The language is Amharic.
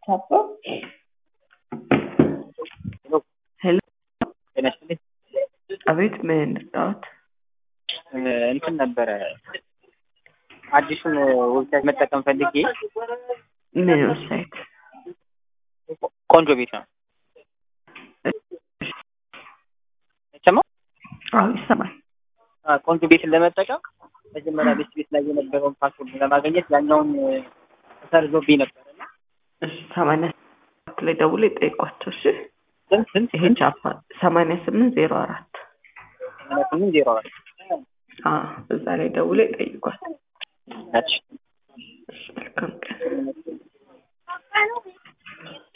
ቻፓ ሄሎ ጤና ይስጥልኝ። አቤት ምን እንርዳዎት? እንትን ነበረ አዲሱን ዌብሳይት መጠቀም ፈልጌ ምን ዌብሳይት? ቆንጆ ቤት ነው ይሰማል? አዎ ይሰማል። አ፣ ቆንጆ ቤትን ለመጠቀም መጀመሪያ ቤት ቤት ላይ የነበረውን ፓስወርድ ለማግኘት ያኛውን ተሰርዞብኝ ነበር እና እሺ ሰማንያ ሰባት ላይ ደውሎ ይጠይቋቸው። እሺ ስንት ስንት ይሄ ቻፓ ሰማንያ ስምንት ዜሮ አራት ስምንት ዜሮ አራት አዎ እዛ ላይ ደውሎ ይጠይቋል። እሺ